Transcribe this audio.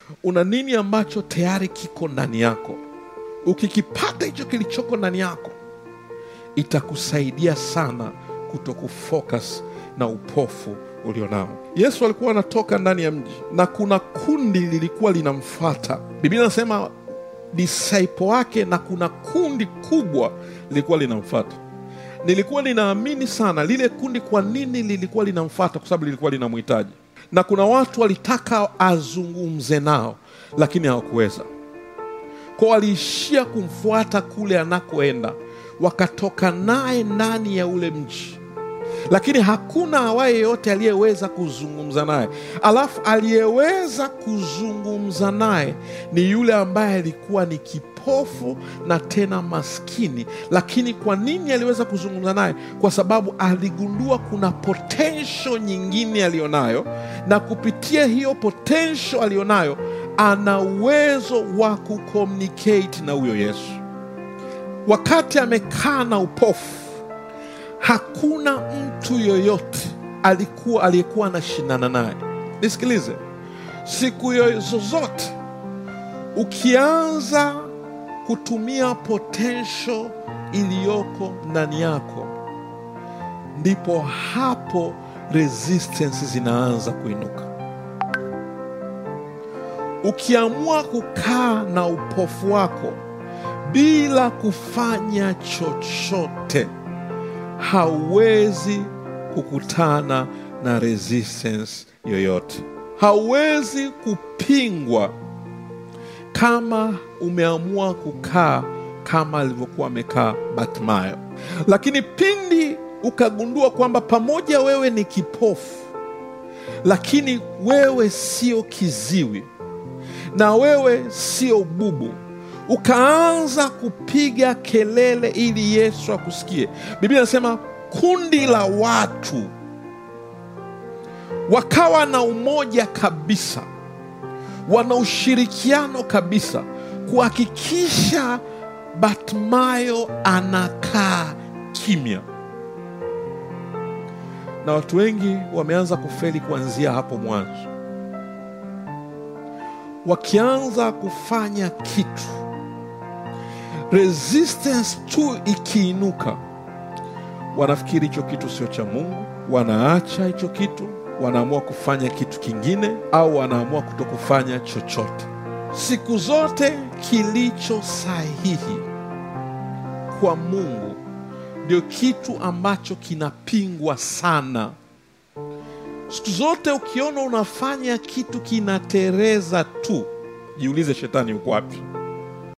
una nini ambacho tayari kiko ndani yako ukikipata hicho kilichoko ndani yako itakusaidia sana kuto kufocus na upofu ulionao yesu alikuwa anatoka ndani ya mji na kuna kundi lilikuwa linamfuata biblia inasema disciple wake na kuna kundi kubwa lilikuwa linamfuata nilikuwa ninaamini sana lile kundi kwa nini lilikuwa linamfuata kwa sababu lilikuwa linamhitaji na kuna watu walitaka azungumze nao lakini hawakuweza kwa waliishia kumfuata kule anakoenda wakatoka naye ndani ya ule mji lakini hakuna awaye yeyote aliyeweza kuzungumza naye alafu aliyeweza kuzungumza naye ni yule ambaye alikuwa ni kipofu na tena maskini lakini kwa nini aliweza kuzungumza naye kwa sababu aligundua kuna potential nyingine aliyonayo na kupitia hiyo potential aliyonayo ana uwezo wa kucommunicate na huyo yesu wakati amekaa na upofu hakuna mtu yoyote alikuwa aliyekuwa anashindana naye nisikilize siku yo- zozote ukianza kutumia potential iliyoko ndani yako ndipo hapo resistance zinaanza kuinuka ukiamua kukaa na upofu wako bila kufanya chochote hauwezi kukutana na resistance yoyote hauwezi kupingwa kama umeamua kukaa kama alivyokuwa amekaa batmayo lakini pindi ukagundua kwamba pamoja wewe ni kipofu lakini wewe sio kiziwi na wewe sio bubu ukaanza kupiga kelele ili yesu akusikie biblia inasema kundi la watu wakawa na umoja kabisa wana ushirikiano kabisa kuhakikisha batmayo anakaa kimya na watu wengi wameanza kufeli kuanzia hapo mwanzo wakianza kufanya kitu resistance tu ikiinuka wanafikiri hicho kitu sio cha mungu wanaacha hicho kitu wanaamua kufanya kitu kingine au wanaamua kuto kufanya chochote siku zote kilicho sahihi kwa mungu ndio kitu ambacho kinapingwa sana siku zote ukiona unafanya kitu kinatereza tu jiulize shetani uko wapi